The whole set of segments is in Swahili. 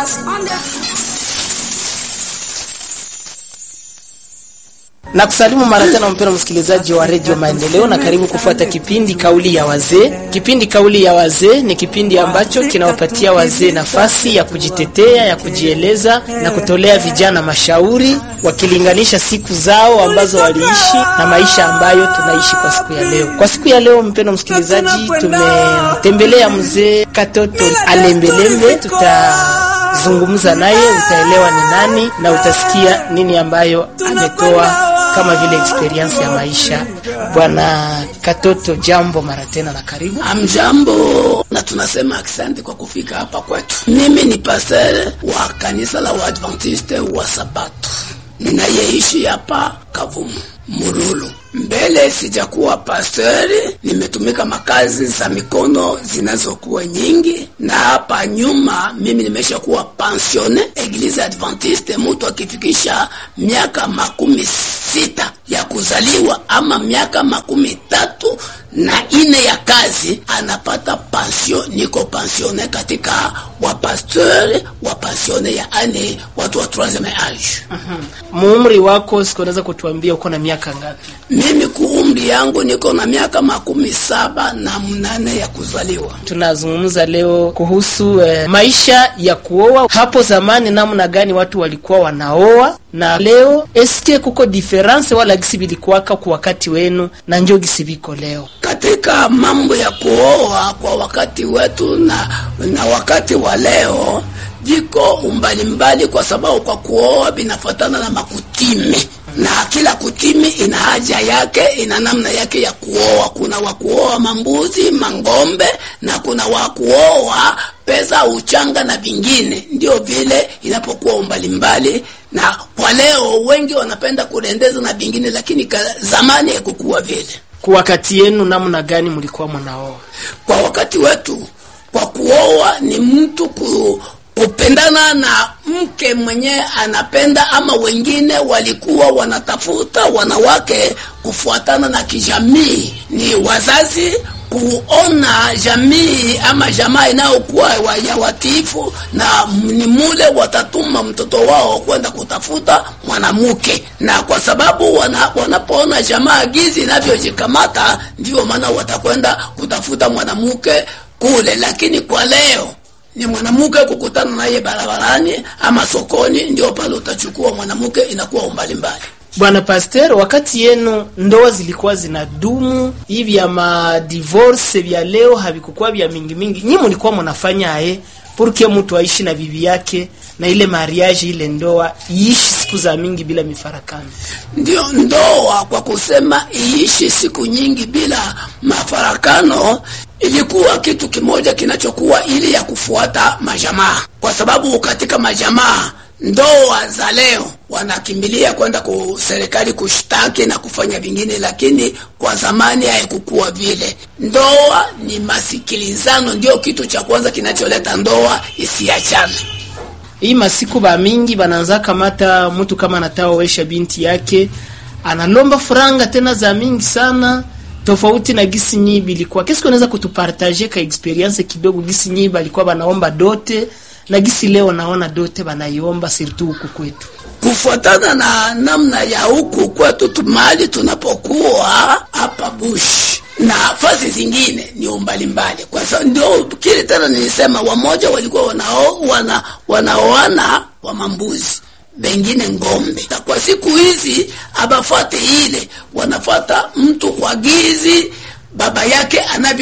Jonas on the na kusalimu mara tena mpendo msikilizaji wa redio Maendeleo, na karibu kufuata kipindi kauli ya wazee. Kipindi kauli ya wazee ni kipindi ambacho kinawapatia wazee nafasi ya kujitetea, ya kujieleza na kutolea vijana mashauri, wakilinganisha siku zao ambazo waliishi na maisha ambayo tunaishi kwa siku ya leo. Kwa siku ya leo, mpendo msikilizaji, tumemtembelea mzee Katoto Alembelembe. Tutazungumza naye, utaelewa ni nani na utasikia nini ambayo ametoa kama vile experience ya maisha. Bwana Katoto, jambo mara tena na karibu. Amjambo, na tunasema asante kwa kufika hapa kwetu. Mimi ni pastor wa kanisa la Waadventiste wa Sabato ninayeishi hapa Kavumu Murulu. Mbele sijakuwa pastori, nimetumika makazi za mikono zinazokuwa nyingi, na hapa nyuma mimi nimesha kuwa pensione Eglise Adventiste. Mtu akifikisha miaka makumi sita ya kuzaliwa ama miaka makumi tatu na ine ya kazi anapata pension. Niko pensione katika wapastori wa pensione, yaani watu wa troisieme age. Muumri wako siku unaweza kutuambia uko na miaka ngapi? Mimi kuumri yangu niko na miaka makumi saba na mnane ya kuzaliwa. Tunazungumza leo kuhusu eh, maisha ya kuoa. Hapo zamani namna gani watu walikuwa wanaoa na leo, eske kuko difference wala gisi bilikuwaka kwa wakati wenu na njo gisi biko leo? Katika mambo ya kuoa kwa wakati wetu na, na wakati wa leo viko umbalimbali, kwa sababu kwa kuoa vinafuatana na makutime na kila kutimi ina haja yake, ina namna yake ya kuoa. Kuna wa kuoa mambuzi, mangombe na kuna wa kuoa pesa, uchanga na vingine. Ndio vile inapokuwa umbalimbali, na kwa leo wengi wanapenda kurendeza na vingine, lakini zamani haikukuwa vile. Kwa wakati yenu namna gani mlikuwa mnaoa? Kwa wakati wetu, kwa kuoa ni mtu ku kupendana na mke mwenye anapenda, ama wengine walikuwa wanatafuta wanawake kufuatana na kijamii. Ni wazazi kuona jamii ama jamaa inayokuwa ya watiifu, na ni mule watatuma mtoto wao kwenda kutafuta mwanamke, na kwa sababu wana, wanapoona jamaa gizi inavyojikamata, ndio maana watakwenda kutafuta mwanamke kule. Lakini kwa leo ni mwanamke kukutana naye barabarani ama sokoni, ndio pale utachukua mwanamke, inakuwa umbali mbali. Bwana Pasteur, wakati yenu ndoa zilikuwa zinadumu hivi, vya madivorce vya leo havikukuwa vya mingi mingi, nyi mlikuwa mnafanya aye purke mtu aishi na bibi yake na ile mariage ile ndoa iishi siku za mingi bila mifarakano. Ndio ndoa kwa kusema iishi siku nyingi bila mafarakano ilikuwa kitu kimoja kinachokuwa ili ya kufuata majamaa, kwa sababu katika majamaa ndoa za leo wanakimbilia kwenda ku serikali kushtaki na kufanya vingine, lakini kwa zamani haikukuwa vile. Ndoa ni masikilizano, ndio kitu cha kwanza kinacholeta ndoa isiachane. Hii masiku ba mingi bananza kamata mtu kama anataoesha binti yake analomba franga tena za mingi sana tofauti na gisi nyi bilikuwa. Kesi unaweza kutupartager ka experience kidogo, gisi nyi balikuwa banaomba dote na gisi leo naona dote banaiomba surtout huku kwetu, kufuatana na namna ya huku kwetu mahali tunapokuwa hapa bush na nafasi zingine ni umbali mbali, kwa sababu ndio kile tena nilisema, wamoja walikuwa wanao wana wanaoana wa mambuzi wengine ng'ombe. Na kwa siku hizi abafate ile, wanafata mtu kwa gizi baba yake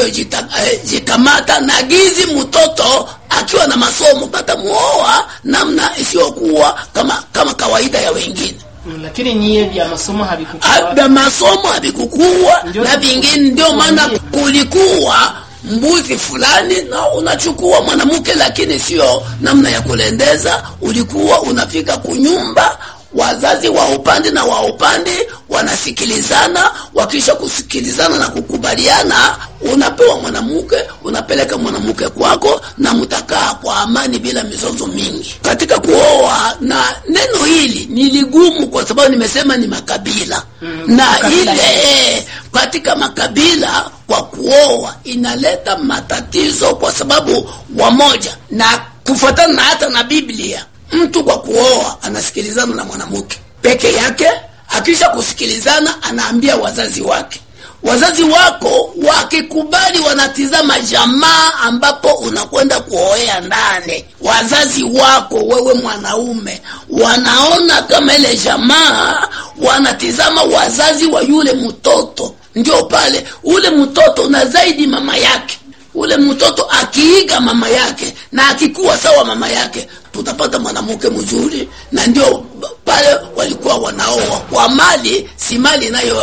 anavyojikamata eh, na gizi mtoto akiwa na masomo batamuoa namna isiyokuwa kama kama kawaida ya wengine. Lakini nyie vya masomo havikukuwa, vya masomo havikukuwa na vingine, ndio maana kulikuwa mbuzi fulani na unachukua mwanamke, lakini sio namna ya kulendeza. Ulikuwa unafika kunyumba, wazazi wa upande na wa upande wanasikilizana, wakisha kusikilizana na kukubaliana, unapewa mwanamke, unapeleka mwanamke kwako, na mtakaa kwa amani bila mizozo mingi katika kuoa. Na neno hili ni ligumu, kwa sababu nimesema ni makabila mm, na makabila ile katika makabila kwa kuoa inaleta matatizo, kwa sababu wamoja na kufuatana na hata na Biblia. Mtu kwa kuoa anasikilizana na mwanamke peke yake, akisha kusikilizana anaambia wazazi wake wazazi wako wakikubali, wanatizama jamaa ambapo unakwenda kuoea ndani. Wazazi wako wewe mwanaume wanaona kama ile jamaa, wanatizama wazazi wa yule mtoto, ndio pale ule mtoto na zaidi mama yake ule mtoto akiiga mama yake na akikuwa sawa mama yake, tutapata mwanamke mzuri. Na ndio pale walikuwa wanaoa kwa mali, si mali inayo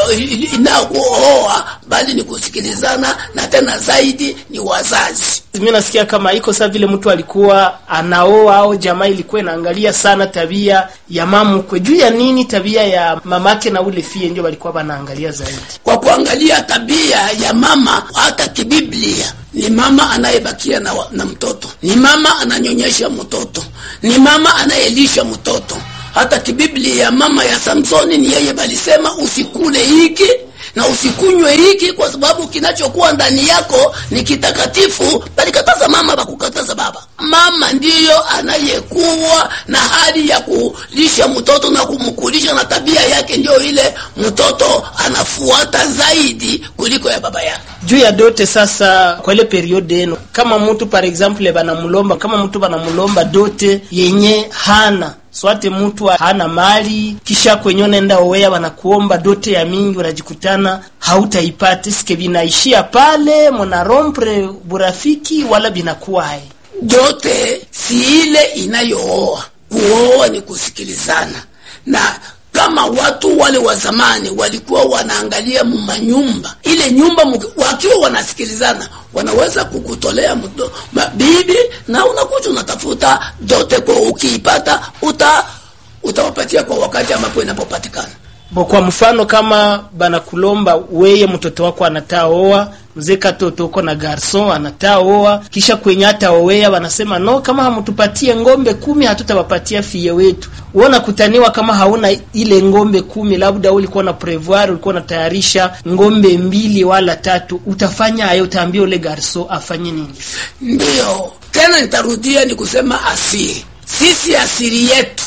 inayooa, bali ni kusikilizana, na tena zaidi ni wazazi. Mimi nasikia kama iko saa vile mtu alikuwa anaoa au jamaa ilikuwa inaangalia sana tabia ya mamukwe. Juu ya nini? Tabia ya mamake na ule fie ndio walikuwa wanaangalia zaidi. Kwa kuangalia tabia ya mama, hata kibiblia ni mama anayebakia na, na mtoto, ni mama ananyonyesha mtoto, ni mama anayelisha mtoto. Hata kibiblia mama ya Samsoni ni yeye balisema usikule hiki na usikunywe hiki, kwa sababu kinachokuwa ndani yako ni kitakatifu. Balikataza mama, bakukataza baba. Mama ndiyo anayekuwa na hali ya kulisha mtoto na kumkulisha, na tabia yake ndio ile mtoto anafuata zaidi kuliko ya baba yake. Juu ya dote sasa, kwa ile periode yenu, kama mtu par exemple banamulomba, kama mtu banamulomba dote yenye hana swate mtu hana mali, kisha kwenye unaenda owea wanakuomba dote ya mingi, unajikutana hautaipata. Sike binaishia pale mona rompre burafiki wala binakuwa hai dote si ile inayooa. Kuoa ni kusikilizana, na kama watu wale wa zamani walikuwa wanaangalia mumanyumba, ile nyumba wakiwa wanasikilizana, wanaweza kukutolea mdo, bibi na unakuja unatafuta dote, kwa ukiipata uta utawapatia kwa wakati ambapo inapopatikana. Bo, kwa mfano kama banakulomba weye mtoto wako anataa oa mzee katoto uko na garson anataa oa, kisha kwenye hata owea wanasema no, kama hamtupatie ngombe kumi hatutawapatia fie wetu. Uona kutaniwa kama hauna ile ngombe kumi, labda ulikuwa na prevoir, ulikuwa unatayarisha ngombe mbili wala tatu, utafanya hayo, utaambia ule garson afanye nini? Ndio tena nitarudia ni kusema asiri, sisi asiri yetu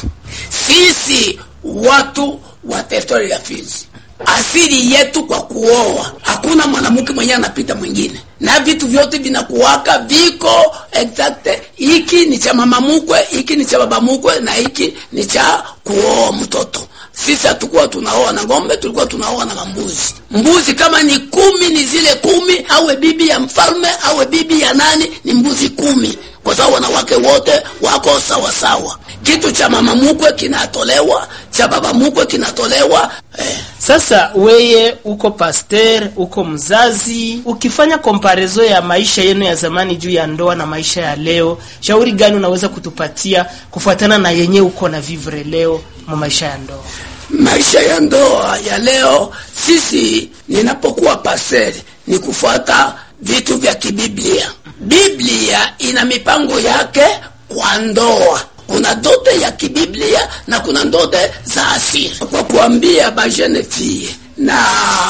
sisi watu wa teritori ya Fizi, asili yetu kwa kuoa, hakuna mwanamke mwenye anapita mwingine, na vitu vyote vinakuwaka viko exact. Hiki ni cha mama mukwe, hiki ni cha baba mukwe, na hiki ni cha kuoa mtoto. Sisi hatukuwa tunaoa na ng'ombe, tulikuwa tunaoa na mbuzi. Mbuzi kama ni kumi, ni zile kumi, awe bibi ya mfalme awe bibi ya nani, ni mbuzi kumi, kwa sababu wanawake wote wako sawa sawa. Kitu cha mama mukwe kinatolewa, cha baba mukwe kinatolewa eh. Sasa weye uko pasteur, uko mzazi, ukifanya komparaison ya maisha yenu ya zamani juu ya ndoa na maisha ya leo, shauri gani unaweza kutupatia kufuatana na yenye uko na vivre leo mu maisha ya ndoa? Maisha ya ndoa ya leo, sisi ninapokuwa pasteur ni kufuata vitu vya kibiblia. Biblia ina mipango yake kwa ndoa kuna ndote ya kibiblia na kuna ndote za asili. Kwa kuambia ba jeune fille na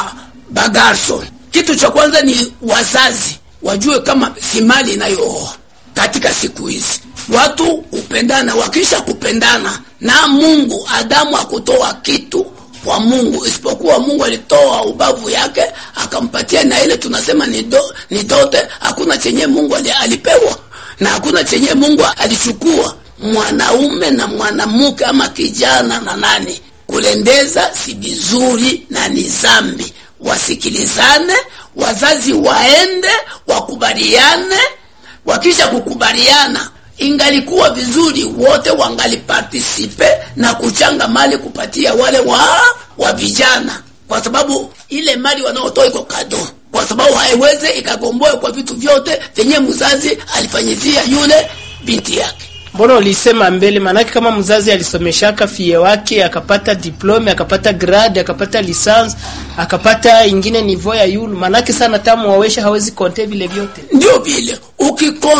bagarson, kitu cha kwanza ni wazazi wajue kama si mali inayooa katika siku hizi. Watu kupendana, wakisha kupendana na Mungu, Adamu akutoa kitu kwa Mungu isipokuwa Mungu alitoa ubavu yake akampatia, na ile tunasema ni, do, ni dote. Hakuna chenye Mungu alipewa na hakuna chenye Mungu alichukua mwanaume na mwanamke ama kijana na nani kulendeza si vizuri na ni zambi. Wasikilizane, wazazi waende wakubaliane. Wakisha kukubaliana, ingalikuwa vizuri wote wangali partisipe na kuchanga mali kupatia wale wa wa vijana, kwa sababu ile mali wanaotoa iko kado, kwa sababu haiweze ikagomboe kwa vitu vyote vyenye mzazi alifanyizia yule binti yake. Mbona ulisema mbele? Maanake kama mzazi alisomeshaka fie wake akapata diplome akapata grade akapata lisansi akapata ingine nivo ya yulu, maanake sana tamu wawesha hawezi konte vile vyote. Ndio vile ukikonte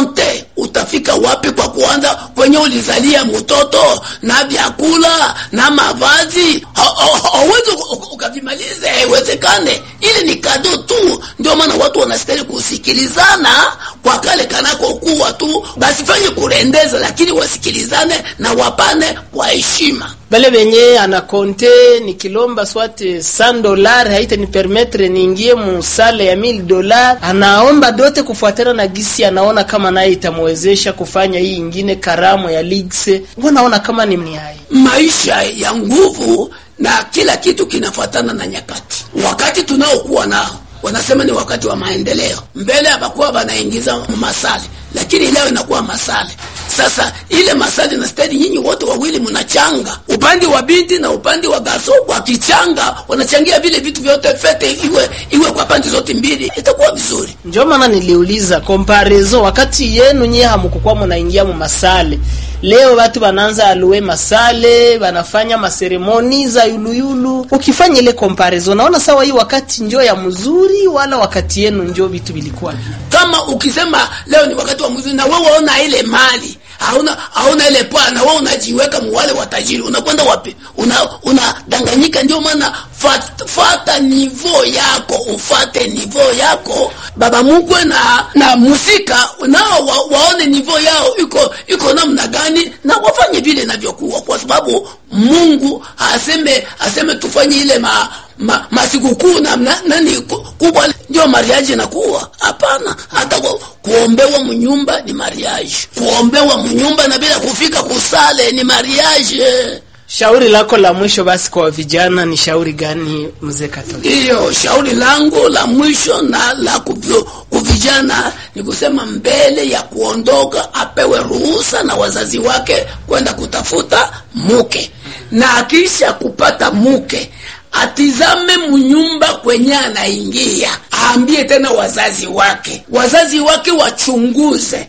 utafika wapi kwa kuanza kwenye ulizalia mtoto na vyakula na mavazi hauwezi ukavimalize haiwezekane ili ni kado tu ndio maana watu wanastahili kusikilizana kwa kale kanakokuwa tu basifanye kurendeza lakini wasikilizane na wapane kwa heshima bale benye anakonte nikilomba swate 100 dolar haita ni permettre niingie musale ya 1000 dolar anaomba dote kufuatana na gisi anaona kama naye itamwezesha kufanya hii ingine karamu ya ligse wanaona kama ni mniai maisha ya nguvu na kila kitu kinafuatana na nyakati wakati tunaokuwa nao wanasema ni wakati wa maendeleo mbele hapakuwa wanaingiza masale lakini leo inakuwa masale sasa ile masali na stadi nyinyi wote wawili mnachanga upande wa binti na upande wa gaso wakichanga wanachangia vile vitu vyote fete iwe iwe kwa pande zote mbili itakuwa vizuri ndio maana niliuliza comparaison wakati yenu nyie hamukukuwa mnaingia mu masale leo watu wanaanza alue masale wanafanya maseremoni za yuluyulu ukifanya ile comparison naona sawa hii wakati njo ya mzuri wala wakati yenu njo vitu vilikuwa kama ukisema leo ni wakati wa mzuri na wewe una ile mali hauna hauna ile paa na wewe unajiweka mwale watajiri unakwenda wapi una unadanganyika ndio maana fat, fata nivo yako ufate nivo yako baba mkwe na na musika nao wa, waone nivo yao iko iko namna gani na wafanye vile inavyokuwa kwa sababu Mungu aseme aseme tufanye ile ma, ma, masikukuu na na- nani ku- kubwa ndio mariaji nakuwa hapana hata ku, kuombewa mnyumba ni mariaji kuombewa mnyumba na bila kufika kusale ni mariaji shauri lako la mwisho basi kwa vijana ni shauri gani mzee katolika ndiyo shauri langu la mwisho na la kuvyo- kuvijana ni kusema mbele ya kuondoka apewe ruhusa na wazazi wake kwenda kutafuta mke na akisha kupata mke atizame mnyumba kwenye anaingia aambie tena wazazi wake wazazi wake wachunguze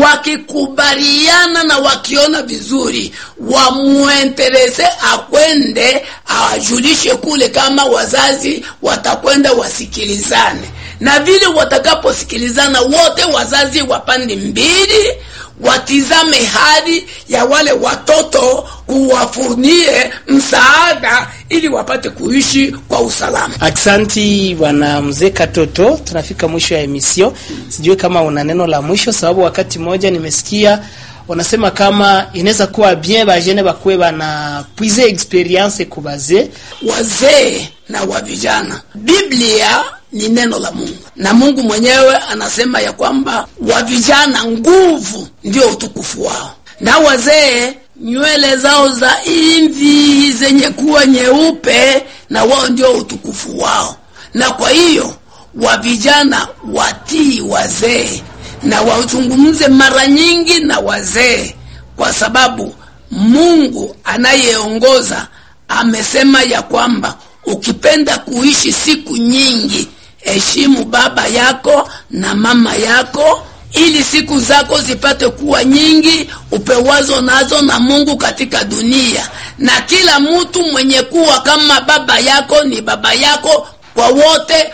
wakikubaliana na wakiona vizuri wamuenterese akwende awajulishe kule kama wazazi watakwenda wasikilizane na vile watakaposikilizana wote wazazi wa pande mbili watizame hali ya wale watoto kuwafunie msaada ili wapate kuishi kwa usalama aksanti bwana mzee katoto tunafika mwisho ya emission sijui kama una neno la mwisho sababu wakati mmoja nimesikia wanasema kama inaweza kuwa bien bajene bakuwe bana puize experience kubazee wazee na wa vijana biblia ni neno la mungu na mungu mwenyewe anasema ya kwamba wa vijana nguvu ndio utukufu wao na wazee nywele zao za imvi zenye kuwa nyeupe na wao ndio utukufu wao na kwa hiyo wa vijana watii wazee na wazungumze mara nyingi na wazee kwa sababu mungu anayeongoza amesema ya kwamba ukipenda kuishi siku nyingi heshimu baba yako na mama yako ili siku zako zipate kuwa nyingi upewazo nazo na mungu katika dunia na kila mtu mwenye kuwa kama baba yako ni baba yako kwa wote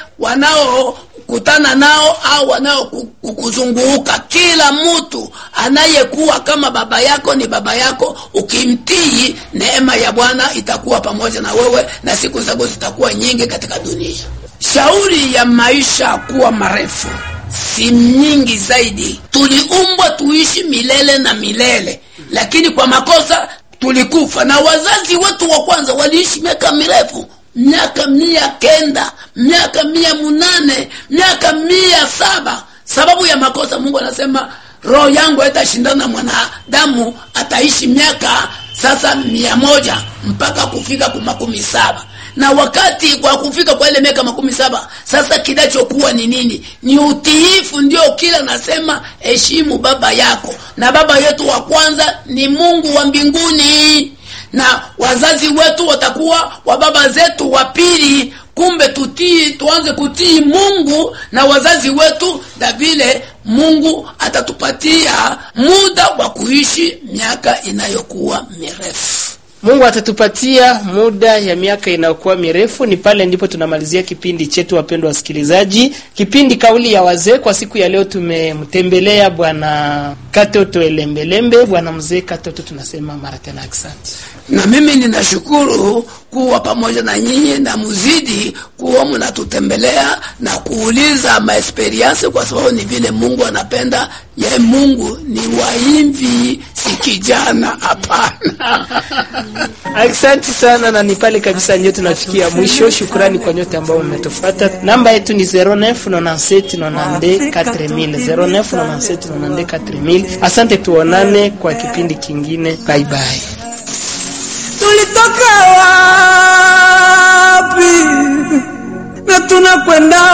wanaokutana nao au wanaokuzunguka kila mtu anayekuwa kama baba yako ni baba yako ukimtii neema ya bwana itakuwa pamoja na wewe na siku zako zitakuwa nyingi katika dunia shauri ya maisha kuwa marefu si nyingi zaidi tuliumbwa tuishi milele na milele lakini kwa makosa tulikufa na wazazi wetu wa kwanza waliishi miaka mirefu miaka mia kenda miaka mia munane miaka mia saba sababu ya makosa mungu anasema roho yangu haitashindana na mwanadamu ataishi miaka sasa mia moja mpaka kufika ku makumi saba na wakati kwa kufika kwa ile miaka makumi saba sasa kinachokuwa ni nini ni utiifu ndio kila nasema heshimu baba yako na baba yetu wa kwanza ni mungu wa mbinguni na wazazi wetu watakuwa wa baba zetu wa pili kumbe tutii tuanze kutii mungu na wazazi wetu na vile mungu atatupatia muda wa kuishi miaka inayokuwa mirefu Mungu atatupatia muda ya miaka inayokuwa mirefu, ni pale ndipo tunamalizia kipindi chetu, wapendwa wasikilizaji, kipindi kauli ya wazee. Kwa siku ya leo tumemtembelea bwana Katoto Elembelembe. Bwana mzee Katoto, tunasema mara tena asante. na mimi ninashukuru kuwa pamoja na nyinyi na muzidi kuwa mnatutembelea na kuuliza maesperiensi, kwa sababu ni vile Mungu anapenda. Ye Mungu ni waimvi, si kijana, hapana. Asante sana, na ni pale kabisa ndio tunafikia mwisho. Shukrani kwa nyote ambao mmetufuata. Namba yetu ni 0997904000 Asante, tuonane kwa kipindi kingine. Bye bye. tulitoka wapi na tunakwenda